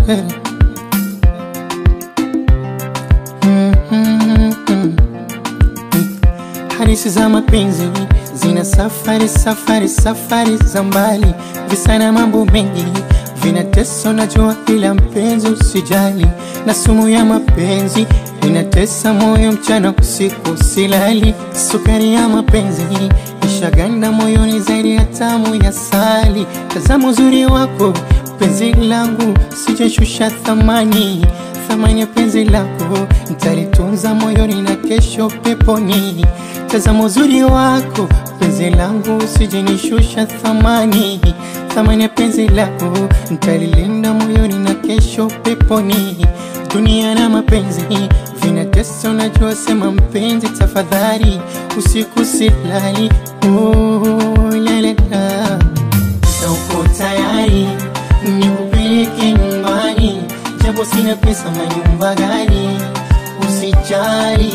Hadithi za mapenzi zina safari safari safari za mbali, visa na mambo mengi vinatesa, najua, ila mpenzi usijali, na sumu ya mapenzi inatesa moyo mchana usiku silali. Sukari ya mapenzi ishaganda moyoni zaidi ya tamu ya sali. Tazama uzuri wako penzi langu, sijashusha thamani thamani ya penzi lako nitalitunza moyoni na kesho peponi. Tazama uzuri wako penzi langu, usijenishusha thamani thamani ya penzi lako nitalilinda moyoni na kesho peponi. Dunia na mapenzi vinatesa, unajua, sema mpenzi, tafadhali usiku silali. Oh, lalela uko tayari nikupeleke nyumbani japo sina pesa, manyumba gani? Usijali,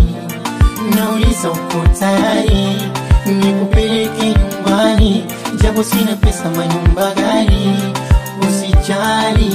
nauliza uko tayari nikupeleke nyumbani japo sina pesa, manyumba gani? Usijali,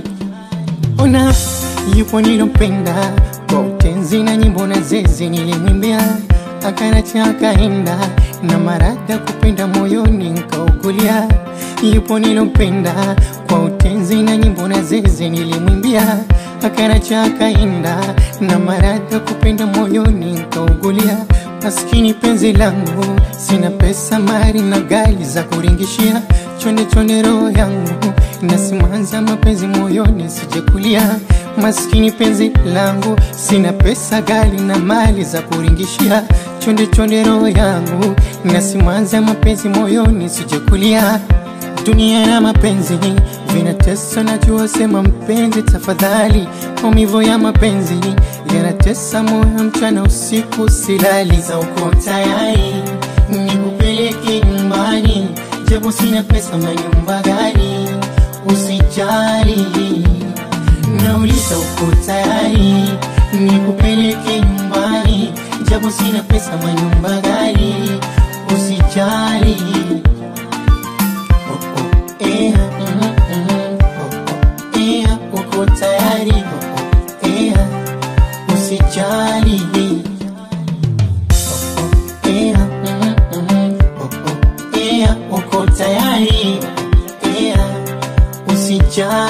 ona yupo nilompenda kwa utenzi na nyimbo na zezi nilimwimbia, akanacha akaenda na marada kupenda moyoni nkaukulia. Yupo nilompenda kwa utenzi na nyimbo na zezi nilimwimbia, akanacha akaenda na marada kupenda moyoni nkaugulia. Maskini penzi langu, sina pesa, mali na gari za kuringishia, chonde chonde roho yangu nasimanza mapenzi moyoni sijekulia. Maskini penzi langu, sina pesa, gari na mali za kuringishia, chonde chonde roho yangu nasimanza mapenzi moyoni sijekulia. Dunia na mapenzi vinatesa, najua, sema mpenzi, tafadhali. Maumivu ya mapenzi yanatesa moyo, mchana usiku silali. Za uko tayari nikupeleke nyumbani, japo sina pesa, manyumba gani? Usijali, nauliza uko tayari nikupeleke nyumbani, japo sina pesa, manyumba gani? Usijali. Ea, mm, mm, oh, oh, ea, uko tayari oh, oh, ea, usijali oh, oh, ea, mm, mm, oh, oh, ea, uko tayari oh, oh, ea, usijali